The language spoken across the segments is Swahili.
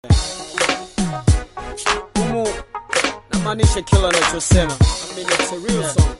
Humu namaanisha kila anachosema. I mean, it's a real song.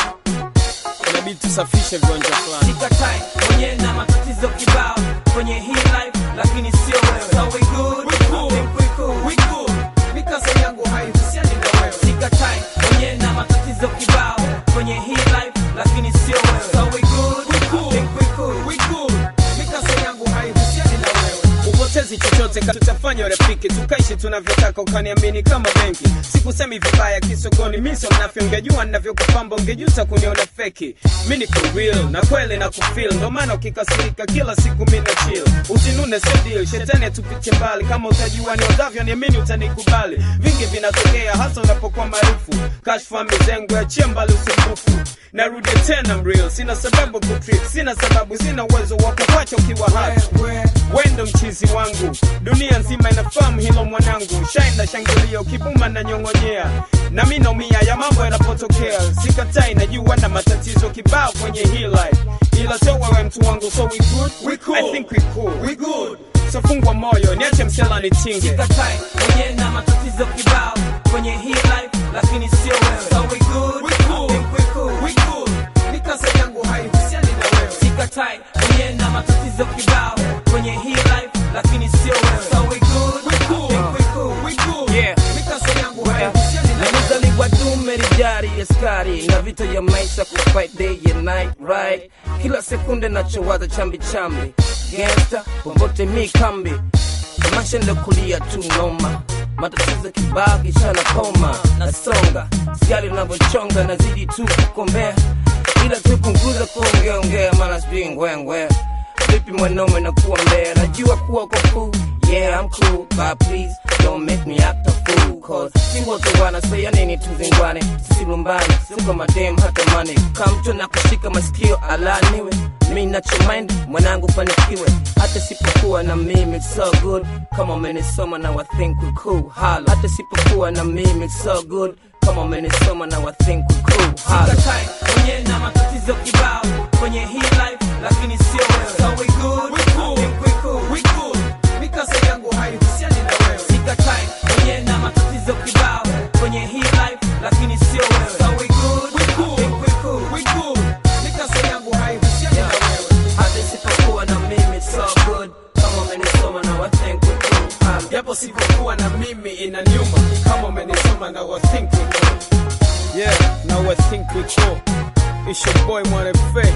Inabidi tusafishe viwanja fulani. Sikatai mwenye na matatizo kibao kwenye hii life, lakini sio wewe. So we good, We cool. I think we cool. We good. Mikasa yangu haihusiani na wewe. Sikatai mwenye na matatizo kibao kwenye hii life, lakini sio wewe. So we good, We cool. I think we cool. We good. Mikasa yangu haihusiani na wewe. Upotezi chochote ka- tutafanya urafiki tukaishi tunavyotaka ukaniamini kama benki sikusemi vibaya kisogoni miso mnafyo ungejua ninavyokupamba ungejuta kuniona feki mi niko real na kweli na kufil ndo maana ukikasirika kila siku mi na chill usinune sio deal shetani atupite mbali kama utajua ni odavyo niamini utanikubali vingi vinatokea hasa unapokuwa maarufu kashfa mizengo achia mbali usumbufu narudi tena mreal sina sababu kutrip sina sababu sina uwezo wa kukwacha ukiwa hai wendo mchizi wangu dunia nzima inafahamu hilo mwanangu shine na shangilia ukibuma na nyong'onyea na mi naumia ya mambo yanapotokea sikatai najua na matatizo kibao kwenye hii life ila sio wewe mtu wangu so we good? We cool. I think we cool. We good. so fungwa moyo niache msela nitinge Sikatai mwenye na matatizo kibao kwenye hii life, lakini sio wewe. So we good, We cool. I think we cool. We good. Mikasa yangu haihusiani na wewe Sikatai mwenye na matatizo kibao kwenye hii life, lakini sio wewe. So we good, We cool. I think we cool. We good. Yeah. Mikasa yangu haihusiani na wewe Nilizaliwa dume rijari askari na vita ya maisha kufight day and night right kila sekunde nachowaza chambi chambi gangsta popote mi kambi maisha ndo kulia tu noma matatizo kibao kishana koma nasonga siali unavyochonga nazidi tu kukombea ila tu punguza kuongeaongea maana sijui ngwengwe vipi mwanaume na kuwa mbea najua kuwa kwa cool yeah I'm cool but please don't make me act a fool cause si wote wanasea nini tuzingwane sisilumbane siko madem hata mane kamto na kushika masikio alaniwe mi nachomind mwanangu fanikiwe hata sipokuwa na mimi it's so good kama umenisoma na I think we cool hala hata sipokuwa na mimi it's so good kama umenisoma na I think we cool hala Sikatai mwenye na matatizo kibao kwenye hii life lakini sio wewe so we good We cool. I think we cool We good. Mikasa yangu haihusiani na wewe Sikatai mwenye na matatizo kibao kwenye hii life lakini sio wewe so we good We cool. I think we cool We good. Mikasa yangu haihusiani na wewe hata sipokuwa na mimi so good kama umenisoma na I think we cool hala japo sipokuwa na mimi ina nyuma kama umenisoma na I think we cool. yeah now I think we cool. it's your boy Mwana Fe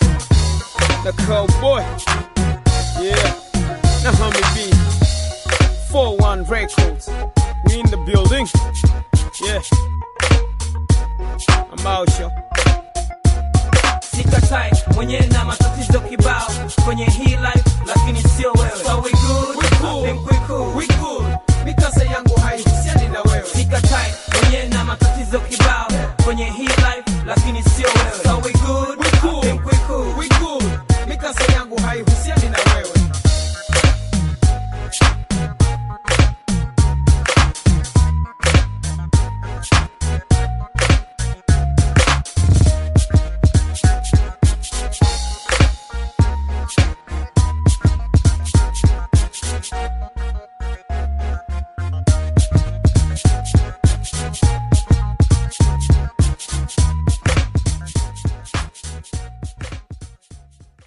the cowboy yeah na homie B 41 records we in the building yeah I'm out yo Sikatai mwenye na matatizo kibao kwenye hii life lakini sio wewe so we